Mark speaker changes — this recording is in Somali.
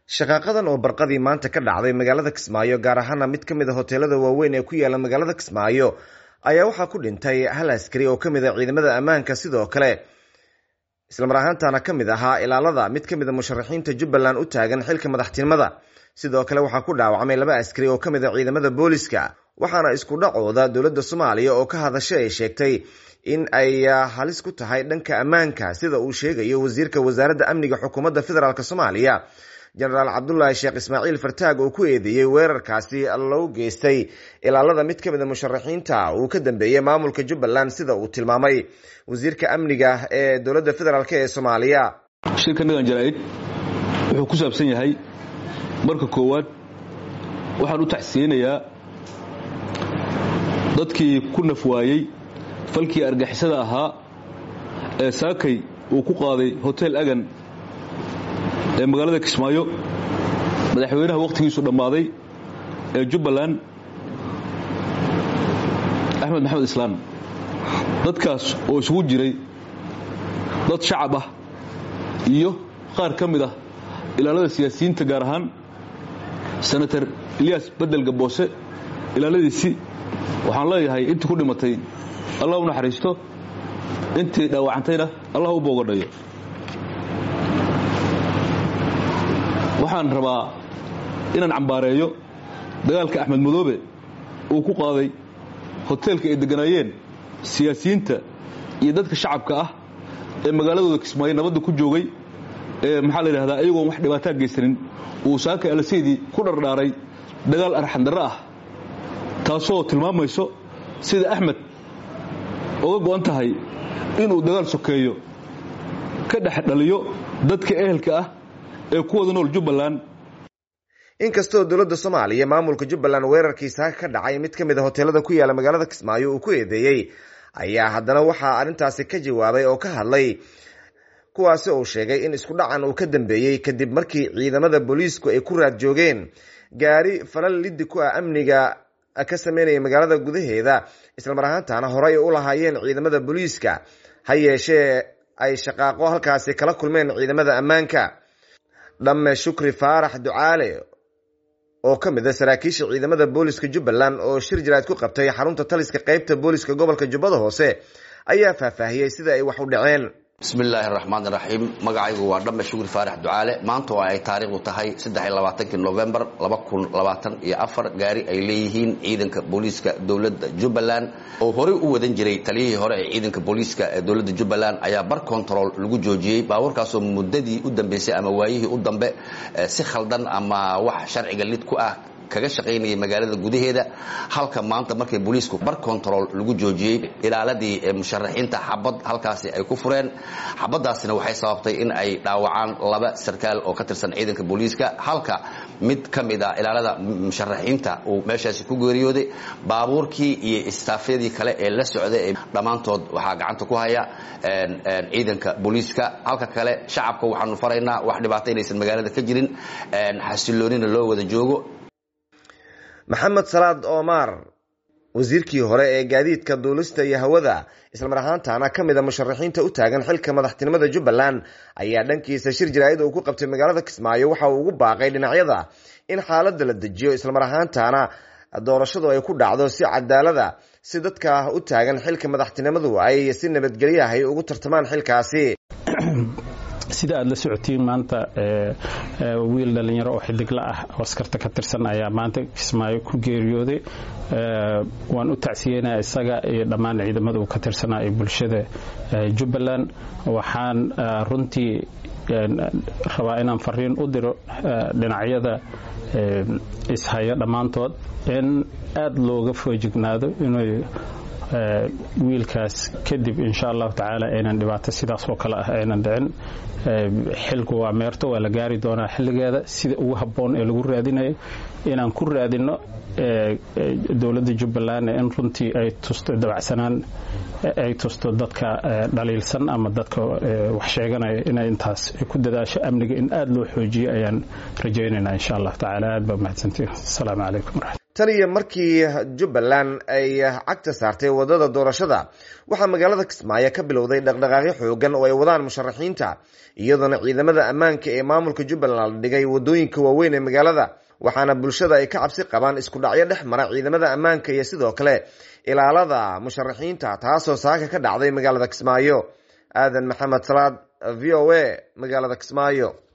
Speaker 1: shaqaaqadan oo barqadii maanta ka dhacday magaalada kismaayo gaar ahaana mid ka mid a hoteelada waaweyn ee ku yaala magaalada kismaayo ayaa waxaa ku dhintay hal askari oo kamid a ciidamada ammaanka sidoo kale islamar ahaantana ka mid ahaa ilaalada mid ka mid a musharaxiinta jubbaland u taagan xilka madaxtinimada sidoo kale waxaa ku dhaawacmay laba askari oo kamid a ciidamada booliska waxaana isku dhacooda dowladda soomaaliya oo ka hadashay ay sheegtay in ay halis ku tahay dhanka ammaanka sida uu sheegayo wasiirka wasaaradda amniga xukuumadda federaalk soomaaliya jenaraal cabdulaahi sheekh ismaaciil fartaag oo ku eedeeyey weerarkaasi loo geystay ilaalada mid ka mid a musharaxiinta uu ka dambeeyey maamulka jubbaland sida uu tilmaamay wasiirka amniga ee dowladda federaalk ee soomaaliya
Speaker 2: shirka nagan janaaid wuxuu ku saabsan yahay marka koowaad waxaan u tacsiyeynayaa dadkii ku naf waayey falkii argixisada ahaa ee saakay uu ku qaaday hotel agan ee magaalada kismaayo madaxweynaha wakhtigiisu dhammaaday ee jubbaland axmed maxamed islaan dadkaas oo isugu jiray dad shacab ah iyo qaar ka mid ah ilaalada siyaasiyiinta gaar ahaan senator eliyas bedel gaboose ilaaladiisii waxaan leeyahay intii ku dhimatay allah u naxariisto intii dhaawacantayna allah u boogadhayo waxaan rabaa inaan cambaareeyo dagaalka axmed madoobe uu ku qaaday hoteelka ay degganaayeen siyaasiyiinta iyo dadka shacabka ah ee magaaladooda kismaayo nabadda ku joogay ee maxaa la yidhahdaa ayagoon wax dhibaataa geysanin uu saakay alaseydii ku dhardhaaray dagaal arxandarro ah taasoo tilmaamayso sida axmed oga go'an tahay inuu dagaal sokeeyo ka dhex dhaliyo dadka ehelka ah ee ku wada nool jubbaland
Speaker 1: inkastoo dowladda soomaaliya maamulka jubbaland weerarkii saaka ka dhacay mid ka mid a hoteelada ku yaala magaalada kismaayo uu ku eedeeyey ayaa haddana waxaa arrintaasi ka jawaabay oo ka hadlay kuwaasi uu sheegay in isku dhacan uu ka dambeeyey kadib markii ciidamada booliisku ay ku raad joogeen gaari falal liddi ku ah amniga ka sameynaya magaalada gudaheeda islamar ahaantana horey u lahaayeen ciidamada booliiska ha yeeshee ay shaqaaqo halkaasi kala kulmeen ciidamada ammaanka dhamme shukri faarax ducaale oo ka mid a saraakiisha ciidamada booliska jubbaland oo shir jaraad ku qabtay xarunta taliska qeybta booliska gobolka jubbada hoose ayaa faahfaahiyey sida ay wax u dhaceen
Speaker 3: bismillaahi raxmaan iraxiim magacaygu waa dhamme shukri faarax ducaale maanta oo ay taariikhdu tahay saddexiylabaatankii novembar laba kun labaatan iyo afar gaari ay leeyihiin ciidanka booliiska dowladda jubbaland oo horey u wadan jiray taliyihii hore ee ciidanka booliiska ee dowladda jubbaland ayaa bar control lagu joojiyey baabuurkaasoo muddadii u dambeysay ama waayihii u dambe si khaldan ama wax sharciga lid ku ah kaga shaqaynayay magaalada gudaheeda halka maanta markay booliisku bar control lagu joojiyey ilaaladii musharaxiinta xabad halkaasi ay ku fureen xabadaasina waxay sababtay in ay dhaawacaan laba sarkaal oo ka tirsan ciidanka booliiska halka mid ka mid a ilaalada musharaxiinta uu meeshaasi ku geeriyooday baabuurkii iyo istaafyadii kale ee la socday dhammaantood waxaa gacanta ku haya ciidanka booliiska halka kale shacabka waxaanu faraynaa wax dhibaato inaysan magaalada ka jirin xasiloonina loo wada joogo
Speaker 1: maxamed salaad omar wasiirkii hore ee gaadiidka duulista iyo hawada islamar ahaantana ka mid a musharaxiinta u taagan xilka madaxtinimada jubbaland ayaa dhankiisa shir jaraa'id uu ku qabtay magaalada kismaayo waxa uu ugu baaqay dhinacyada in xaaladda la dejiyo islamar ahaantana doorashadu ay ku dhacdo si cadaalada si dadka u taagan xilka madaxtinimadu ay si nabadgelyahay ugu tartamaan xilkaasi
Speaker 4: sida aad la socotiin maanta wiil dhallinyaro oo xidigla ah oo askarta ka tirsan ayaa maanta kismaayo ku geeriyooday waan u tacsiyeynaa isaga iyo dhammaan ciidamada uu ka tirsanaa ee bulshada jubbaland waxaan runtii rabaa inaan fariin u diro dhinacyada ishaya dhammaantood in aada looga foojignaado inuu wiilkaas kadib insha allahu tacaala aynan dhibaato sidaas oo kale ah aynan dhicin xilku waa meerto waa la gaari doonaa xilligeeda sida ugu habboon ee lagu raadinayo inaan ku raadinno dowladda jubbaland in runtii ay tusto dabacsanaan ay tusto dadka dhaliilsan ama dadka wax sheeganaya inay intaas ku dadaasho amniga in aada loo xoojiyo ayaan rajaynaynaa insha allahu tacaala aad baa mahadsantiin asalaamu calaykum
Speaker 1: tan iyo markii jubbaland ay cagta saartay wadada doorashada waxaa magaalada kismaayo ka bilowday dhaqdhaqaaqyo xoogan oo ay wadaan musharaxiinta iyadoona ciidamada ammaanka ee maamulka jubbaland la dhigay wadooyinka waaweyn ee magaalada waxaana bulshada ay ka cabsi qabaan isku dhacyo dhex mara ciidamada ammaanka iyo sidoo kale ilaalada musharaxiinta taasoo saaka ka dhacday magaalada kismaayo aadan maxamed salaad v o a magaalada kismaayo